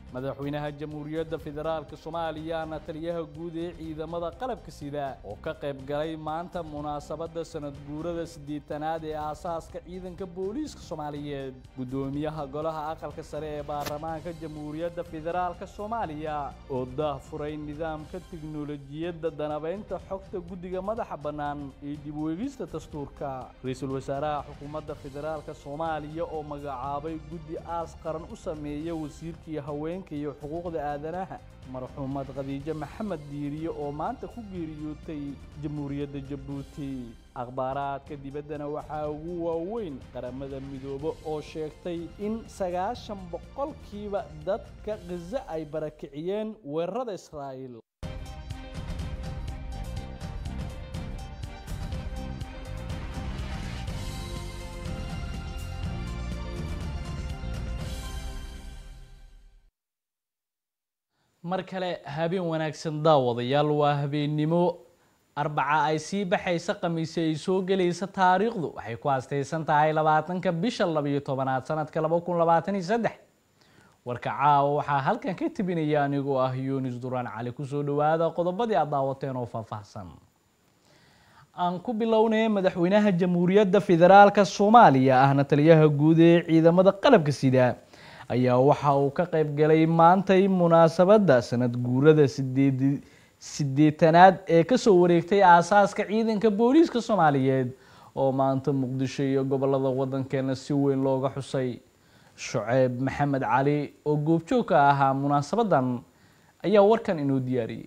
madaxweynaha jamhuuriyadda federaalk soomaaliyana taliyaha guud ee ciidamada qalabka sida oo ka qayb galay maanta munaasabadda sanad guurada siddeetanaad ee aasaaska ciidanka booliiska soomaaliyeed guddoomiyaha golaha aqalka sare ee baarlamaanka jamhuuriyadda federaalk soomaaliya oo daahfuray nidaamka tiknolojiyadda danabaynta xogta guddiga madaxa bannaan iyo dib u eegista dastuurka ra-iisul wasaaraha xukuumadda federaalk soomaaliya oo magacaabay guddi aas qaran u sameeya wasiirkii haween iyo xuquuqda aadanaha marxuumad khadiijo maxamed diiriye oo maanta ku geeriyootay jamhuuriyadda jabuuti akhbaaraadka dibaddana waxaa ugu waaweyn qaramada midoobe oo sheegtay in sagaashan boqolkiiba dadka khaza ay barakiciyeen weerarada israa'iil mar kale habeen wanaagsan daawadayaal waa habeennimo arbaca ay sii baxaysa khamiise ay soo gelaysa taariikhdu waxay ku astaysan tahay labaatanka bisha labayo tobanaad sanadka laba kun labaatan iyo saddex warka caawa waxaa halkan ka tebinaya anigoo ah yunis duraan cali kusoo dhawaada qodobadii aad daawateen oo faahfaahsan aan ku bilownay madaxweynaha jamhuuriyadda federaalka soomaaliya ahna taliyaha guud ee ciidamada qalabka sida ayaa waxa uu ka qayb galay maantay munaasabadda sanad guurada sideed siddeetanaad ee kasoo wareegtay aasaaska ciidanka booliiska soomaaliyeed oo maanta muqdisho iyo gobolada waddankeena si weyn looga xusay shuceeb maxamed cali oo goobjoog ka ahaa munaasabadan ayaa warkan inoo diyaariyey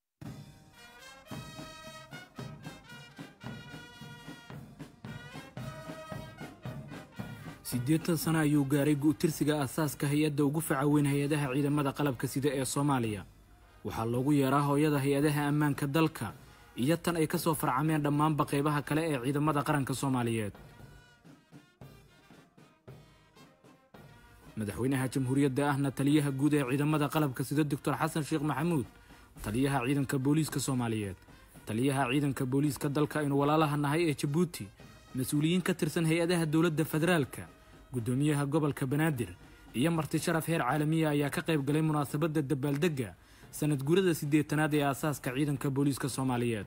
siddeetan sano ayuu gaaray gu'tirsiga aasaaska hay-adda ugu faca weyn hay-adaha ciidamada qalabka sida ee soomaaliya waxaa loogu yeeraa hooyada hay-adaha ammaanka dalka iyo tan ay ka soo farcameen dhammaanba qaybaha kale ee ciidamada qaranka soomaaliyeed madaxweynaha jamhuuriyadda ahna taliyaha guud ee ciidamada qalabka sida doctor xasan sheekh maxamuud taliyaha ciidanka booliiska soomaaliyeed taliyaha ciidanka booliiska dalka aynu walaalaha nahay ee jabuuti mas-uuliyiin ka tirsan hay-adaha dowladda federaalka guddoomiyaha gobolka banaadir iyo marti sharaf heer caalamiya ayaa ka qayb galay munaasabadda dabaaldegga sanad guurada siddeetanaad ee aasaaska ciidanka booliiska soomaaliyeed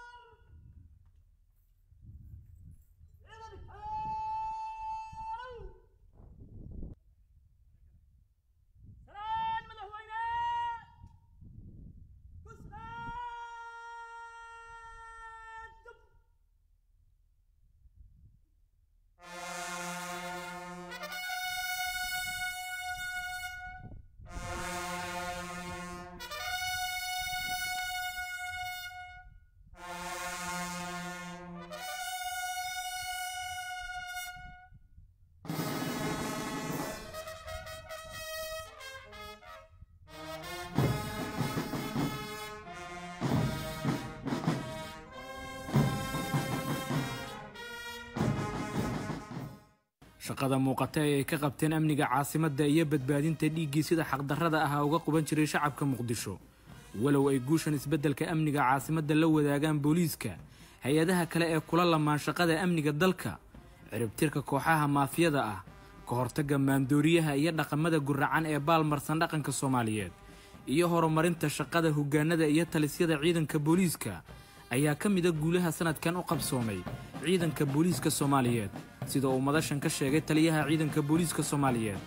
shaqada muuqata ee ay ka qabteen amniga caasimadda iyo badbaadinta dhiiggii sida xaqdarrada ahaa uga quban jiray shacabka muqdisho walow ay guushan isbeddelka amniga caasimadda la wadaagaan booliiska hay-adaha kale ee kula lamaan shaqada amniga dalka ciribtirka kooxaha maafiyada ah ka hortagga maandooriyaha iyo dhaqamada guracan ee baalmarsan dhaqanka soomaaliyeed iyo horumarinta shaqada hoggaanada iyo talisyada ciidanka booliiska ayaa ka mida guulaha sanadkan u qabsoomay ciidanka booliiska soomaaliyeed sida uu madashan ka sheegay taliyaha ciidanka booliiska soomaaliyeed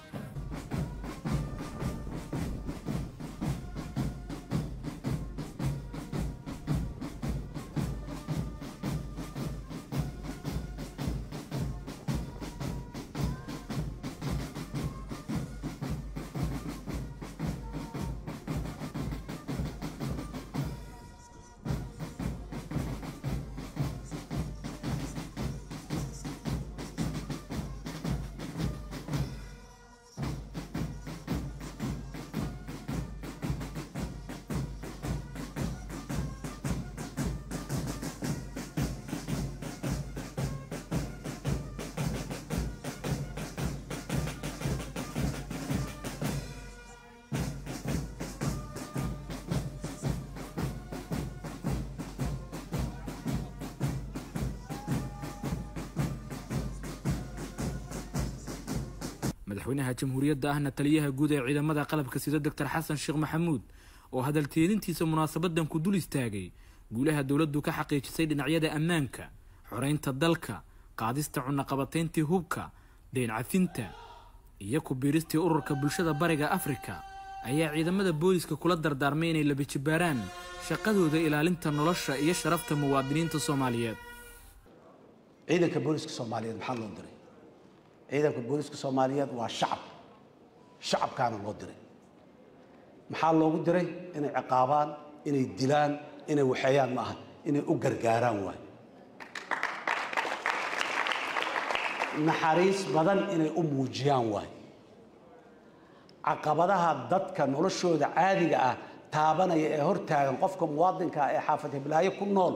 madaxweynaha jamhuuriyadda ahna taliyaha guud ee ciidamada qalabka sida doctor xasan sheekh maxamuud oo hadalteedintiisa munaasabadan ku dul istaagay guulaha dowladdu ka xaqiijisay dhinacyada ammaanka xoreynta dalka qaadista cunaqabatayntii hubka deen cafinta iyo ku biiristii ururka bulshada bariga afrika ayaa ciidamada booliska kula dardaarmay inay labijibaaraan shaqadooda ilaalinta nolosha iyo sharafta muwaadiniinta soomaaliyeed ciidanka booliska soomaaliyeed maxaa loo diray ciidanka booliska soomaaliyeed waa shacab shacabkaana loo diray maxaa loogu diray inay ciqaabaan inay dilaan inay waxeeyaan ma aha inay u gargaaraan waay naxariis badan inay u muujiyaan waay caqabadaha dadka noloshooda caadiga ah taabanaya ee hortaagan qofka muwaadinka ah ee xaafad hiblaayo ku nool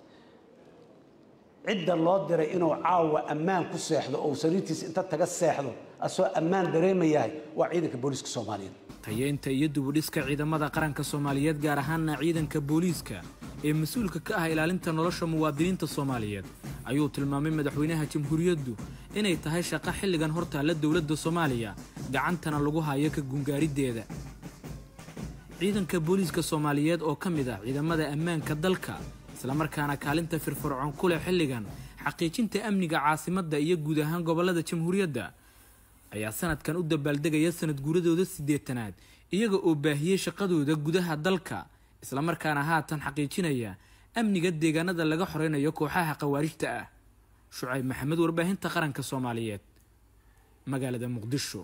cidda loo diray inuu caawa ammaan ku seexdo oo sariirtiisa inta taga seexdo asoo ammaan dareemayahay waa ciidanka booliiska soomaaliyeed tayeynta iyo dubudhiska ciidamada qaranka soomaaliyeed gaar ahaana ciidanka booliiska ee mas-uulka ka ah ilaalinta nolosha muwaadiniinta soomaaliyeed ayuu tilmaamay madaxweynaha jamhuuriyaddu inay tahay shaqo xilligan hortaalla dowladda soomaaliya gacantana lagu hayo ka gungaarideeda ciidanka booliiska soomaaliyeed oo ka mid ah ciidamada ammaanka dalka islamarkaana kaalinta firfircoon ku leh xilligan xaqiijinta amniga caasimadda iyo guud ahaan gobollada jamhuuriyadda ayaa sanadkan u dabaaldegaya sanad guuradooda siddeetanaad iyaga oo baahiyey shaqadooda gudaha dalka islamarkaana haatan xaqiijinaya amniga deegaanada laga xoreynayo kooxaha khawaarijta ah shucayb maxamed warbaahinta qaranka soomaaliyeed magaalada muqdisho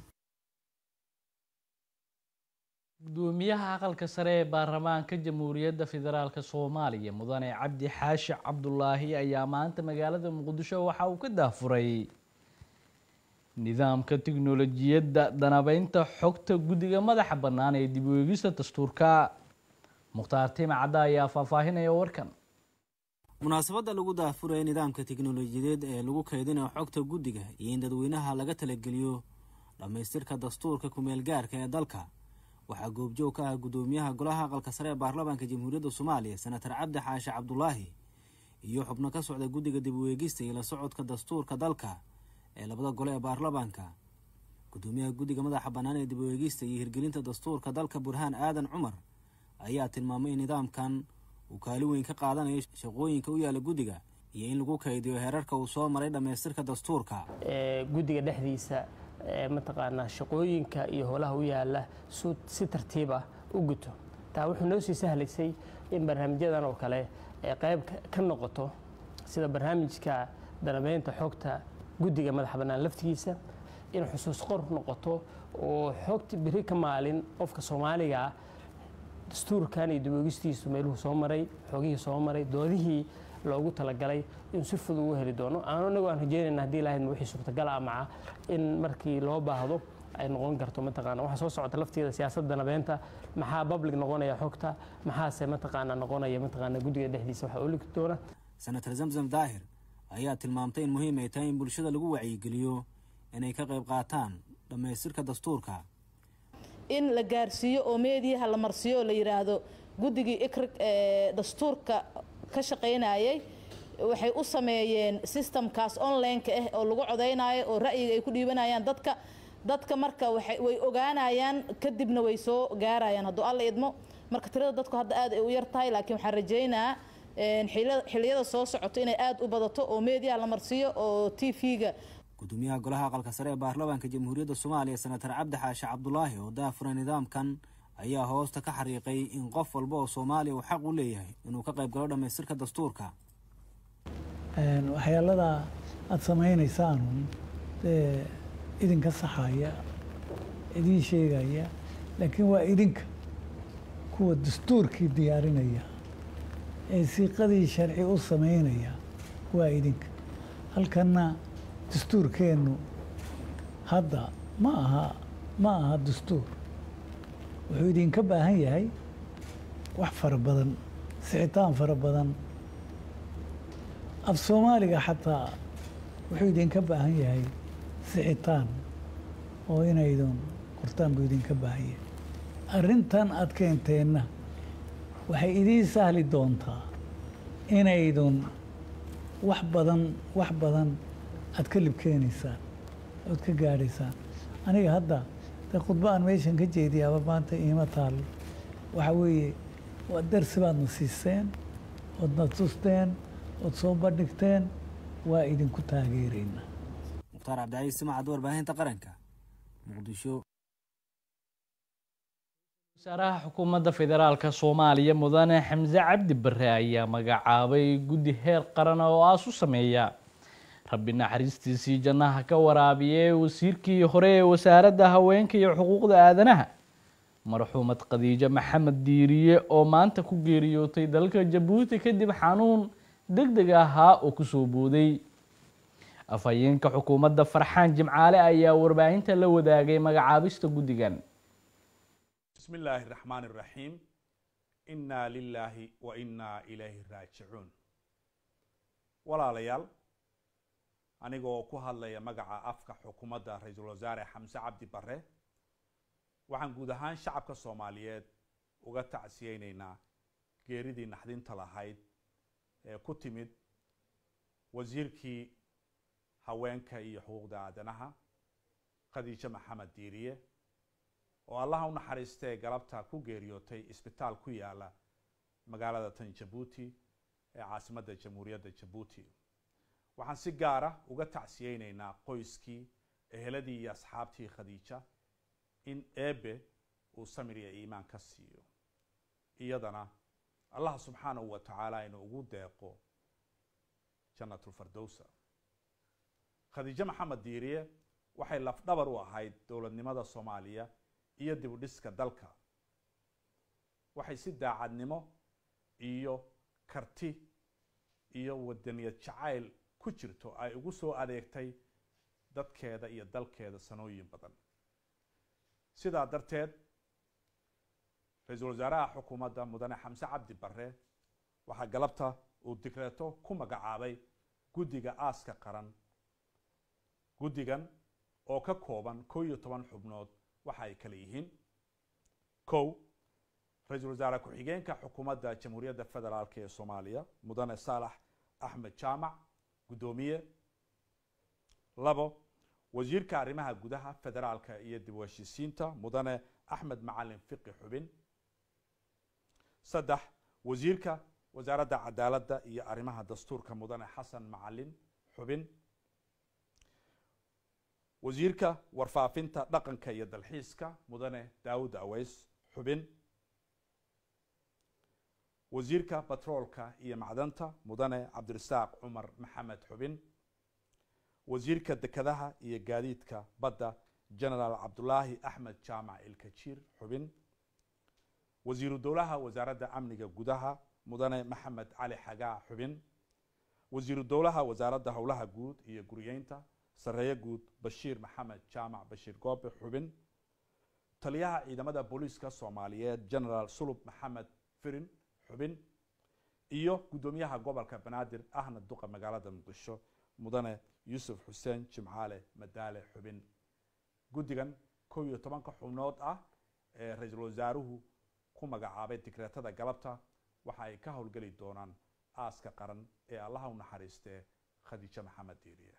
gudoomiyaha aqalka sare ee baarlamaanka jamhuuriyadda federaalk soomaaliya mudane cabdi xaashi cabdulaahi ayaa maanta magaalada muqdisho waxa uu ka daafuray nidaamka tiknolojiyadda danabeynta xogta guddiga madaxa bannaan ee dib u eegista dastuurka mukhtaar tima cadda ayaa faahfaahinaya warkan munaasabadda lagu daafuraya nidaamka tiknolojiyadeed ee lagu kaydinayo xogta guddiga iyo in dadweynaha laga talageliyo dhammaystirka dastuurka kumeel gaarka ee dalka waxaa goobjoog ka ah guddoomiyaha golaha aqalka sare ee baarlamaanka jamhuuriyadda soomaaliya senatar cabdi xaashi cabdulaahi iyo xubno ka socda guddiga dib u eegista iyo la socodka dastuurka dalka ee labada gole ee baarlamaanka guddoomiyaha guddiga madaxa bannaan ee dib u eegista iyo hirgelinta dastuurka dalka burhaan aadan cumar ayaa tilmaamay in nidaamkan uu kaali weyn ka qaadanayo shaqooyinka u yaala guddiga iyo in lagu kaydiyo heerarka uu soo maray dhammaystirka dastuurka guddiga dhexdiisa mataqaanaa shaqooyinka iyo howlaha u yaala si tartiib ah u guto taa wuxuu noo sii sahlaysay in barnaamijyadan oo kale ay qayb ka noqoto sida barnaamijka danabeynta xogta guddiga madaxa bannaan laftigiisa in xusuus qor noqoto oo xogta beri ka maalin qofka soomaaliga ah dastuurkan iyo diboogistiisu meeluhu soo maray xogihii soo maray doodihii loogu talagalay in si fudud ugu heli doono anagu aan rajeynayna haddii lahaydma wixii suurtagal ah maca in markii loo baahdo ay noqon karto mataqaana waxaa soo socota lafteeda siyaasadda nabeenta maxaa public noqonaya xogta maxaase mataqaana noqonaya mataqaana guddiga dhexdiisa waxaa oligi doona senator zamzam daahir ayaa tilmaamtay in muhiim ay tahay in bulshada lagu wacyigeliyo inay ka qayb qaataan dhammaystirka dastuurka in la gaarsiiyo oo meediyaha la marsiiyo oo la yidhaahdo guddigii ikrig ee dastuurka ka shaqaynayay waxay u sameeyeen systemkaas online-ka ah oo lagu codaynayo oo ra'yiga ay ku dhiibanayaan dadka dadka marka way ogaanayaan kadibna way soo gaarayaan hadduu alla idmo marka tirada dadku hadda aad ay u yar tahay laakiin waxaan rajaynaa xiliyada soo socoto inay aad u badato oo meediyaha la marsiiyo oo t v-ga gudoomiyaha golaha aqalka sare ee baarlamaanka jamhuuriyadda soomaaliya senatar cabdi xaashi cabdulaahi oo daafura nidaamkan ayaa hoosta ka xariiqay in qof walba oo soomaaliya uu xaq u leeyahay inuu ka qayb galo dhammaystirka dastuurka waxyaalada aada samaynaysaan dee idinka saxaya idiin sheegaya laakiin waa idinka kuwa dastuurkii diyaarinaya ee siiqadii sharci u samaynaya waa idinka halkanna dastuurkeennu hadda ma aha ma aha dastuur wuxuu idinka baahan yahay wax fara badan sixitaan fara badan af soomaaliga xataa wuxuu idinka baahan yahay sixitaan oo inaydun qortaan buu idinka baahan yahay arrintan aad keenteenna waxay idiin sahli doontaa inaydun wax badan wax badan aad ka libkeenaysaan ood ka gaadhaysaan aniga hadda de khudbo aan meeshan ka jeediyaaba maanta iima taalo waxa weeye waa darsi baadna siiseen oodna tusteen ood soo bandhigteen waa idinku taageeraynaa mukhtaar cabdicaiis simacad warbaahinta qaranka muqdisho wasaaraha xukuumadda federaalka soomaaliya mudane xamse cabdi bare ayaa magacaabay guddi heer qaran oo aas u sameeya rabbi naxariistiisii jannaha ka waraabiyey wasiirkii hore ee wasaaradda haweenka iyo xuquuqda aadanaha marxuumad khadiijo maxamed diiriye oo maanta ku geeriyootay dalka jabuuti kadib xanuun deg deg ahaa oo kusoo booday afhayeenka xukuumadda farxaan jimcaale ayaa warbaahinta la wadaagay magacaabista guddigan بسم الله الرحمن الرحيم إنا لله وإنا إليه راجعون walaalayaal anigoo ku hadlaya magaca afka xukuumadda ra-iisul wasaare xamse cabdi bare waxaan guud ahaan shacabka soomaaliyeed uga tacsiyeyneynaa geeridii naxdinta lahayd ee ku timid wasiirkii haweenka iyo xuquuqda aadanaha khadiijo maxamed diiriye oo allaha u naxariistee galabta ku geeriyootay isbitaal ku yaala magaalada tan jabuuti ee caasimadda jamhuuriyadda jabuuti waxaan si gaara uga tacsiyeyneynaa qoyskii eheladii iyo asxaabtii khadiija in eebe uu samir iyo iimaan ka siiyo iyadana allah subxaanahu wa tacaala inuu ugu deeqo jannatulfardowsa khadiijo maxamed diiriye waxay lafdhabar u ahayd dowladnimada soomaaliya iyo dib u dhiska dalka waxay si daacadnimo iyo karti iyo wadaniyad jacayl ku jirto ay ugu soo adeegtay dadkeeda iyo dalkeeda sanooyin badan sidaa darteed ra-iisul wasaaraha xukuumadda mudane xamse cabdi bare waxaa galabta uu digreeto ku magacaabay guddiga aaska qaran guddigan oo ka kooban kow iyo toban xubnood waxa ay kale yihiin kow ra-iisul wasaare ku-xigeenka xukuumadda jamhuuriyadda federaalk ee soomaaliya mudane saalax axmed jaamac guddoomiye labo wasiirka arrimaha gudaha federaalka iyo dib u heshiisiinta mudane axmed macalin fiqi xubin saddex wasiirka wasaaradda cadaaladda iyo arrimaha dastuurka mudane xasan macalin xubin wasiirka warfaafinta dhaqanka iyo dalxiiska mudane daawud aweys xubin wasiirka batroolka iyo macdanta mudane cabdirasaaq cumar maxamed xubin wasiirka dekedaha iyo gaadiidka badda genaraal cabdulaahi axmed jaamac ilkajiir xubin wasiiru dowlaha wasaaradda amniga gudaha mudane maxamed cali xagaa xubin wasiiru dowlaha wasaaradda howlaha guud iyo guriyeynta sareeye guud bashiir maxamed jaamac bashiir goobe xubin taliyaha ciidamada booliiska soomaaliyeed genaraal sulub maxamed firin xubin iyo guddoomiyaha gobolka banaadir ahna duqa magaalada muqdisho mudane yuusuf xuseen jimcaale madaale xubin guddigan kow iyo tobanka xubnood ah ee ra-iisul wasaaruhu ku magacaabay digreetada galabta waxa ay ka howlgeli doonaan aaska qaran ee allaha u naxariistee khadiijo maxamed diiriye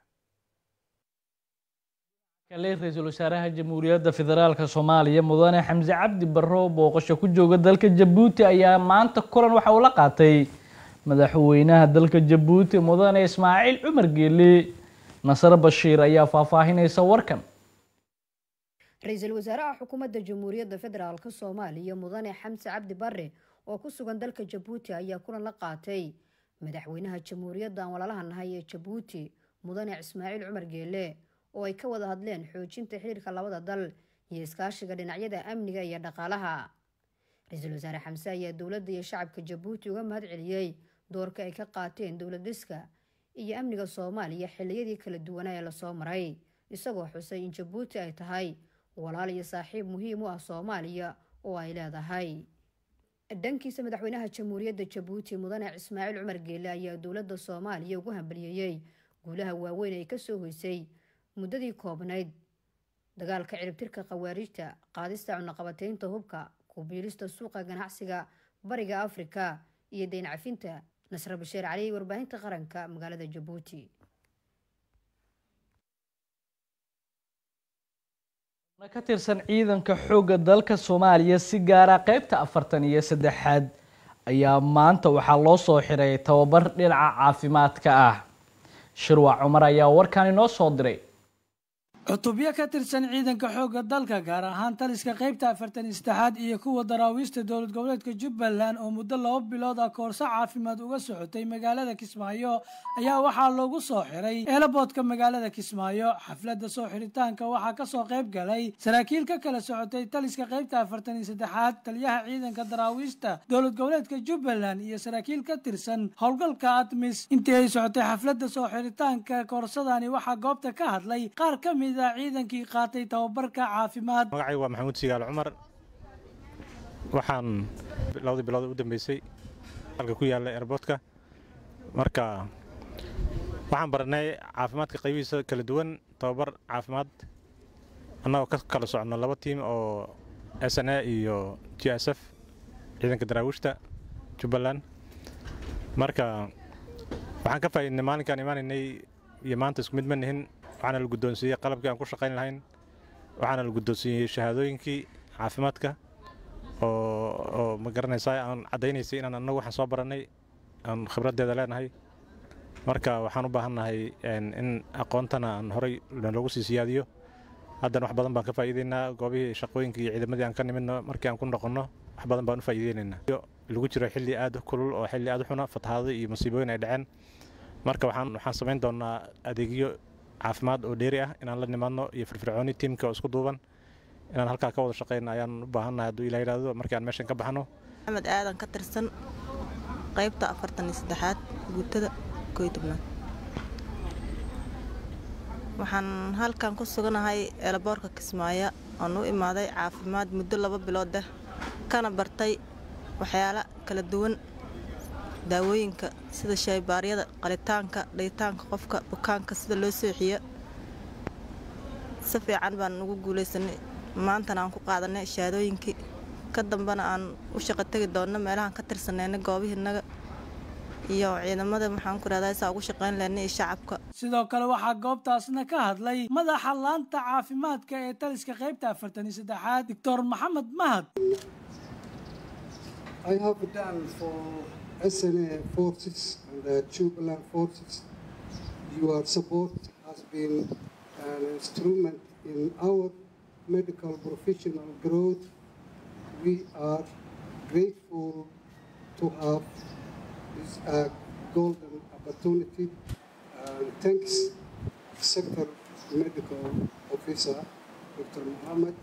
kale ra-iisul wasaaraha jamhuuriyadda federaalka soomaaliya mudane xamse cabdi barre oo booqasho ku jooga dalka jabuuti ayaa maanta kulan waxa uu la qaatay madaxweynaha dalka jabuuti mudane ismaaciil cumar geele nasar bashiir ayaa faahfaahinaysa warkan ra-iisul wasaaraha xukuumadda jamhuuriyadda federaalk soomaaliya mudane xamse cabdi bare oo ku sugan dalka jabuuti ayaa kulan la qaatay madaxweynaha jamhuuriyadda aan walaalaha nahay ee jabuuti mudane ismaaciil cumar geele oo ay ka wada hadleen xoojinta xiriirka labada dal iyo iskaashiga dhinacyada amniga iyo dhaqaalaha ra-iisul wasaare xamse ayaa dowladda iyo shacabka jabuuti uga mahad celiyey doorka ay ka qaateen dowlad dhiska iyo amniga soomaaliya xilliyadii kala duwanaa ee lasoo maray isagoo xusay in jabuuti ay tahay walaal iyo saaxiib muhiim u ah soomaaliya oo ay leedahay dhankiisa madaxweynaha jamhuuriyadda jabuuti mudane ismaaciil cumar geele ayaa dowladda soomaaliya ugu hambaliyeeyey guulaha waaweyn ay kasoo hoysay muddadii koobnayd dagaalka ciribtirka khawaarijta qaadista cunaqabateynta hubka kubiilista suuqa ganacsiga bariga afrika iyo deyn cafinta nasre bashiir cali warbaahinta qaranka magaalada jabuuti ka tirsan ciidanka xoogga dalka soomaaliya si gaara qeybta afartan iyo saddexaad ayaa maanta waxaa loo soo xiray tababar dhinaca caafimaadka ah shirwac cumar ayaa warkan inoo soo diray cutubyo ka tirsan ciidanka xoogga dalka gaar ahaan taliska qaybta afartan saddexaad iyo kuwa daraawiista dowlad goboleedka jubbaland oo muddo laba bilood ah koorso caafimaad uga socotay magaalada kismaayo ayaa waxaa loogu soo xiray eelaboodka magaalada kismaayo xafladda soo xiritaanka waxaa kasoo qayb galay saraakiil ka kala socotay taliska qaybta afartan iyo saddexaad taliyaha ciidanka daraawiista dowlad goboleedka jubbaland iyo saraakiil ka tirsan howlgalka admis intii ay socotay xafladda soo xiritaanka koorsadani waxaa goobta ka hadlay qaar ka mid ciidankii qaatay tababarka caafimaad magacaygu waa maxamuud sigaal cumar waxaan labadii bilood u dambeysay halka ku yaalla airboortka marka waxaan baranay caafimaadka qaybihiisa kala duwan tababar caafimaad annagoo ka kala socono laba tiim oo s n a iyo g s f ciidanka daraawiishta jubbaland marka waxaan ka faa'iidnay maalinkaan imaanaynay iyo maanta isku mid ma nihin waxaana la guddoonsiiyey qalabkii aan ku shaqayn lahayn waxaana la guddoonsiiyey shahaadooyinkii caafimaadka oo oo ma garanaysaa aan caddaynaysay inaan annagu waxaan soo barannay aan khibraddeeda leenahay marka waxaan u baahannahay in aqoontana aan horay loogu sii siyaadiyo haddana wax badan baan ka faa'iideynaa goobihii shaqooyinkii iyo ciidamadii aan ka nimidno markii aan ku noqonno wax badan baan u faa'iideynaynaa lagu jiro xilli aad u kulul oo xilli aad u xuna fatahaado iyo masiibooyin ay dhaceen marka waxaan waxaan samayn doonaa adeegyo caafimaad oo dheeri ah inaan la nimaadno iyo firfircooni tiimka oo isku duuban inaan halkaa ka wada shaqeyno ayaan u baahannahay hadduu ilaa yidhahdo markii aan meeshan ka baxno maxamed aadan ka tirsan qaybta afartan iyo saddexaad guutada kooy tobnaad waxaan halkan ku suganahay eelaboorka kismaayo oon u imaaday caafimaad muddo laba bilood ah kana bartay waxyaalo kala duwan daawooyinka sida shaybaaryada qalitaanka dhayitaanka qofka bukaanka sida loo seexiyo si fiican baan ugu guulaysanay maantana aan ku qaadanay shahaadooyinkii ka dambena aan u shaqo tegi doonno meelahaan ka tirsanayna goobihiinaga iyo ciidamada maxaan ku rahdaa saa ugu shaqayn lehnay iyo shacabka sidoo kale waxaa goobtaasna ka hadlay madaxa laanta caafimaadka ee taliska qaybta afartan iyo saddexaad doctor maxamed mahad SNA forces and the Jubilant forces. Your support has been an instrument in our medical professional growth. We are grateful to have this uh, golden opportunity. And thanks, Sector Medical Officer Dr. Mohammed.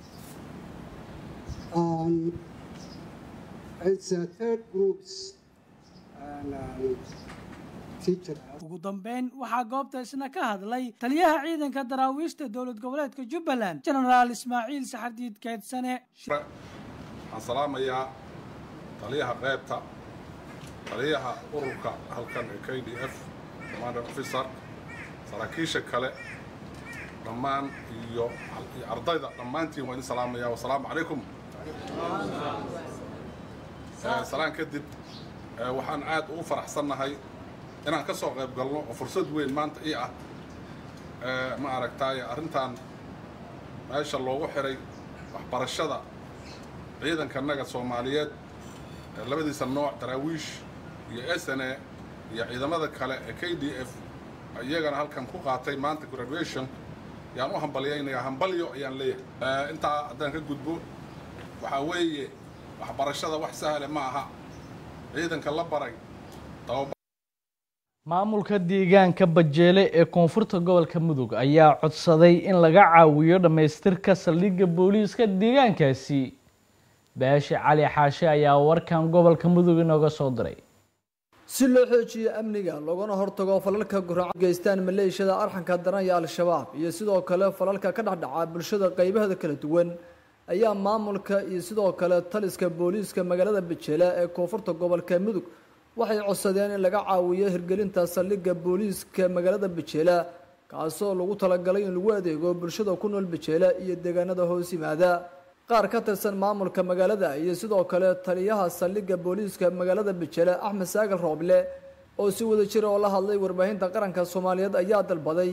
And it's a third groups and um, teacher. ugu dambeyn waxaa goobta isna ka hadlay taliyaha ciidanka daraawiishta dowlad goboleedka jubbaland jenaraal ismaaciil saxardiid keedsane waxaan salaamayaa taliyaha qaybta taliyaha ururka halkan ee k d f commander officer saraakiisha kale dhammaan iyo iyo ardayda dhammaantiin waan idin salaamayaa wasalaamu calaykum salaan kadib waxaan aad ugu faraxsannahay inaan ka soo qayb galno oo fursad weyn maanta ii ah ma aragtaaye arrintan meesha loogu xiray waxbarashada ciidankanaga soomaaliyeed labadiisa nooc daraawiish iyo s n a iyo ciidamada kale ee k d f iyagana halkan ku qaatay maanta graduation yaan u hambalyaynayaa hambalyo ayaan leeyahay intaa haddaan ka gudbo waxaa weeye waxbarashada wax sahle ma aha ciidanka la baray maamulka deegaanka bajeele ee koonfurta gobolka mudug ayaa codsaday in laga caawiyo dhammaystirka saldhigga booliiska deegaankaasi baashi cali xaashe ayaa warkan gobolka mudug inooga soo diray si loo xoojiyo amniga loogana hortago falalka guraaca geystaan maleeshiyada arxanka daran iyo al-shabaab iyo sidoo kale falalka ka dhexdhaca bulshada qaybaheeda kala duwan ayaa maamulka iyo sidoo kale taliska booliiska magaalada bajeele ee koonfurta gobolka mudug waxay codsadeen in laga caawiyo hirgelinta saldhigga booliiska magaalada bajeela kaasoo lagu talagalay in lagu adeego bulshada ku nool bajeela iyo deegaanada hoos yimaada qaar ka tirsan maamulka magaalada iyo sidoo kale taliyaha saldhigga booliiska magaalada bajeele axmed saagal rooble oo si wada jira oo la hadlay warbaahinta qaranka soomaaliyeed ayaa dalbaday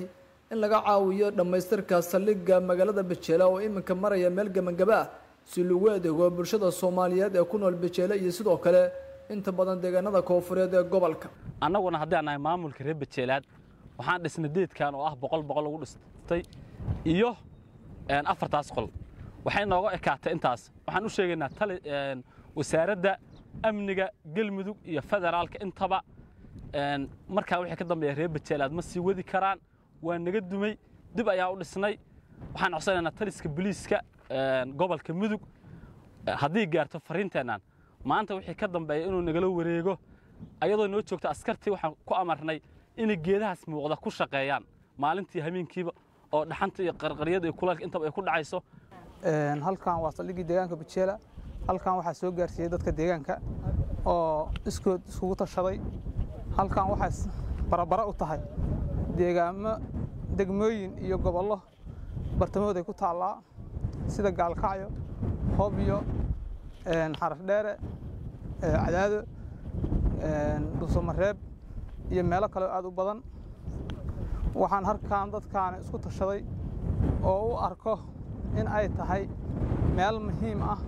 in laga caawiyo dhammaystirka saldhigga magaalada bejeela oo iminka maraya meel gebangaba ah si lagu adeego bulshada soomaaliyeed ee ku nool bejeele iyo sidoo kale inta badan deegaanada koofureed ee gobolka annaguna haddii aan nahay maamulka reer bejeelaad waxaan dhisnay deedkan oo ah boqol boqol lagu dhistay iyo afartaas qol waxay nooga ekaatay intaas waxaan u sheegaynaa tali wasaaradda amniga galmudug iyo federaalka intaba markaa wixii ka dambeeya reer bejeelaad ma sii wadi karaan waa naga dumay dib ayaan u dhisnay waxaan codsanaynaa taliska boliiska gobolka mudug haddii gaarto fariinteennan maanta wixii ka dambeeya inuu nagala wareego ayadoo noo joogta askartii waxaan ku amarnay inay geedahaas muuqda ku shaqeeyaan maalintii habeenkiiba oo dhaxanta iyo qarqaryada iyo kuleelka intaba ay ku dhacayso halkan waa saldhiggii deegaanka bejeela halkan waxaa soo gaarsiiyey dadka deegaanka oo iskood iskugu tashaday halkan waxay barabara u tahay deegaamo degmooyin iyo gobollo bartamahood ay ku taallaa sida gaalkacyo hobyo xarafdheere cadaado dhuusamareeb iyo meelo kale aad u badan waxaan halkan dadkaani isku tashaday oo u arko in ay tahay meel muhiim ah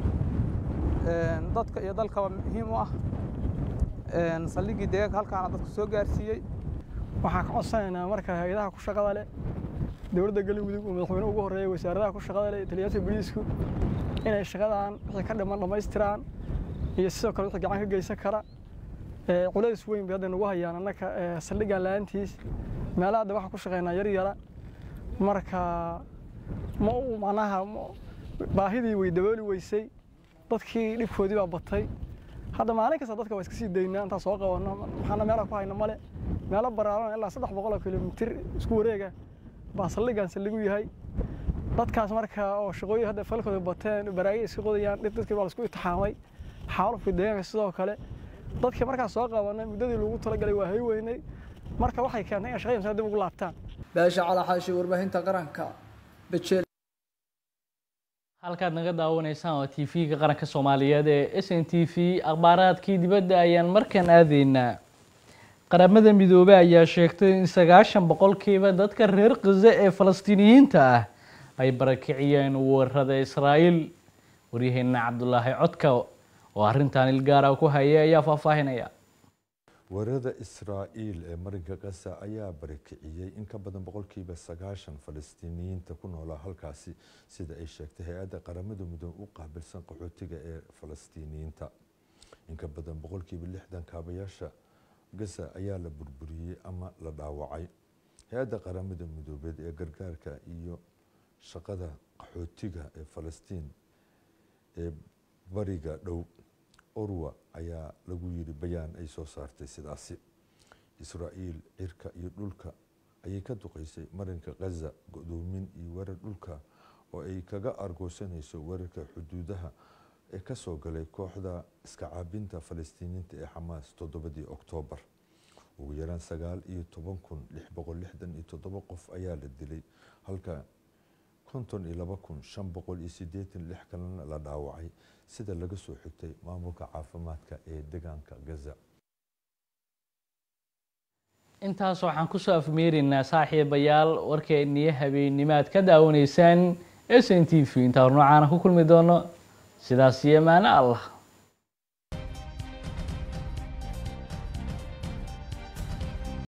dadka iyo dalkaba muhiim u ah saldhiggii deegaanka halkaana dadka soo gaarsiiyey waxaan ka codsanaynaa marka hay-adaha ku shaqada leh dowladda galmudug oo madaxweyne ugu horreeya wasaaradaha ku shaqada leh taliyaasha booliisku inay shaqadan wixii ka dhiman dhammaystiraan iyo sidoo kale wixii gacan ka geysan kara culays weyn bay hadda nagu hayaan annaka saldhiggan la-aantiis meelaha hadda waxaan ku shaqaynaa yar yara marka ma u macnaha baahidii way dabooli weysay dadkii dhibkoodii baa batay hadda maalin kasta dadka waa iska sii daynaa intaan soo qabanno maxaana meelaha ku hayna male meelo baraaran ilaa saddex boqol oo kilomitir isku wareega baa saldhiggan saldhigu yahay dadkaas marka oo shaqooyin hadda falkooda bateen baraagay iska qodayaan dhib dadkii baa laisku itixaamay xaalufka deegaanka sidoo kale dadkii markaas soo qabanay muddadii lagu talagalay waa hay weynay marka waxay keentay inay shaqadan dib ugu laabtaan baasha calaaxaashi warbaahinta qaranka bejeel halkaad naga daawanaysaan waa t v-ga qaranka soomaaliyeed ee s n t v akhbaaraadkii dibadda ayaan markan aadaynaa qaramada midoobey ayaa sheegtay in sagaashan boqolkiiba dadka reer khaza ee falastiiniyiinta ah ay barakiciyeen weerarada israa'iil waryaheena cabdulaahi codka oo arrintan ilgaara ku hayay ayaa faahfaahinaya weerarada israa'iil ee marinka gaza ayaa barakiciyey in ka badan boqolkiiba sagaashan falastiiniyiinta ku noolaa halkaasi sida ay sheegtay hay-adda qaramada midoobe u qaabilsan qaxootiga ee falastiiniyiinta in ka badan boqolkiiba lixdan kaabayaasha gaza ayaa la burburiyey ama la dhaawacay hay-adda qaramada midoobeed ee gargaarka iyo shaqada qaxootiga ee falastiin ee bariga dhow orwa ayaa lagu yiri bayaan ay soo saartay sidaasi israa'iil cirka iyo dhulka ayay ka duqeysay marinka gaza go-doomin iyo weerar dhulka oo ay kaga argoosanayso weerarka xuduudaha ee kasoo galay kooxda iska caabinta falastiiniinta ee xamaas toddobadii oktoobar ugu yaraan sagaal iyo toban kun lix boqol lixdan iyo toddoba qof ayaa la dilay halka konton iyo laba kun shan boqol iyo sideetan lix kalena la dhaawacay sida laga soo xigtay maamulka caafimaadka ee deegaanka gaza intaas waxaan kusoo afmeeraynaa saaxiibayaal warkeeniyo habeenimaad ka daawanaysaan s n t v intaa hor noocaana ku kulmi doono sidaas iyo maano allah